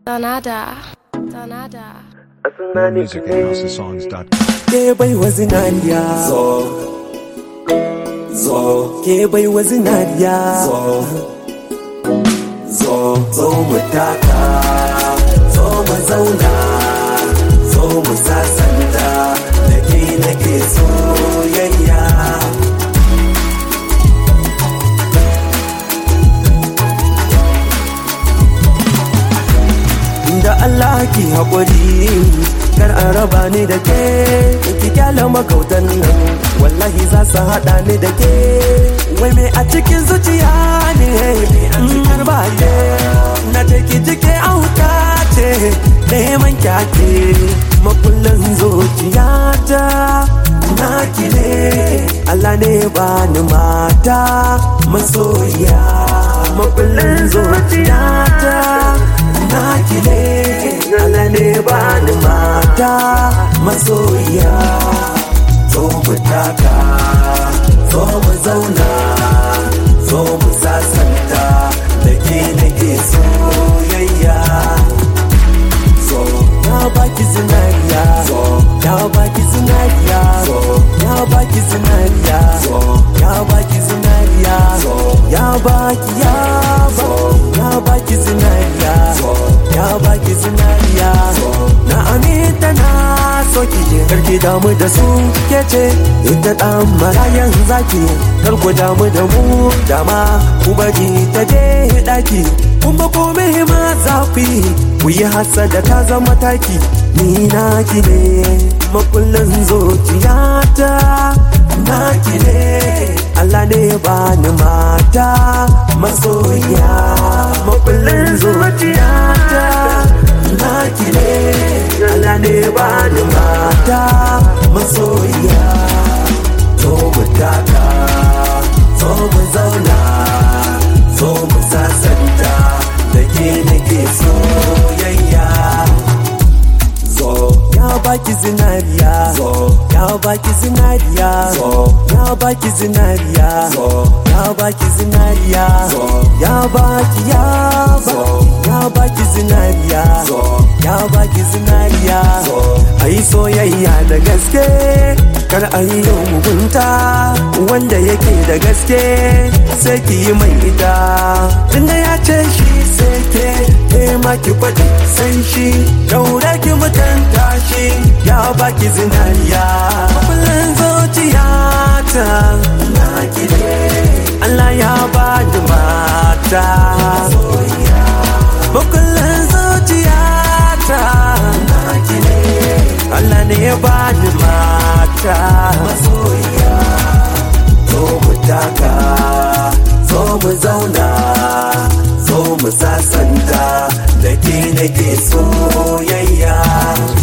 Donada. Donada. More music at housesongs.com. ke bai wa zinariya zo zo ke bai wa zinariya zo zo zo mu taka zo mu zauna zo mu sasanta da ke nake soyayya da Allah ki haƙuri kar a raba ni da ke ki kyala makautan nan wallahi za su haɗa ni da ke wai me a cikin zuciya ne kar ba ke na take jike auta ce neman kyake makullin zuciyata na ki ne Allah ne ba ni mata masoya makullin zuciyata na ki ne Allah ne ba ni mata masoya zo mu taka zo mu zauna zo mu sasanta da ke nake soyayya zo ya baki zinariya zo ya baki zinariya zo ya baki zinariya zo ya baki zinariya zo ya baki ya baki ya baki zinariya zo ya baki zinariya zo na aminta na soki karki damu da su ke ce ita dan marayan zaki kar ku damu da mu dama ku bari ta je daki kuma komai ma zafi ku yi hasada ta zama taki ni na ki ne makullin zuciyata na ki ne Allah ne ba ni mata masoya makullin zuciyata na ki ne Allah ne ba ni mata masoya zo mu taka zo mu zauna zo mu sasanta da ke nake soyayya zo ya baki zinariya zo ya baki zinariya zo ya baki zinariya zo ya baki zinariya zo ya baki ya baki ya baki zinariya zo ya baki zinariya zo ayi soyayya da gaske kar a yi yau mugunta wanda yake da gaske sai ki yi mai ita tunda ya ce shi sai ke ke ma ki faɗi sai shi daure ki mutunta shi ya baki zinariya kullum zuciyata na ki ne Allah ya ba ni mata Makullin zuciyata na ki ne Allah ne ya ba ni mata masoyiya zo mu taka zo mu zauna zo mu sasanta da ke nake soyayya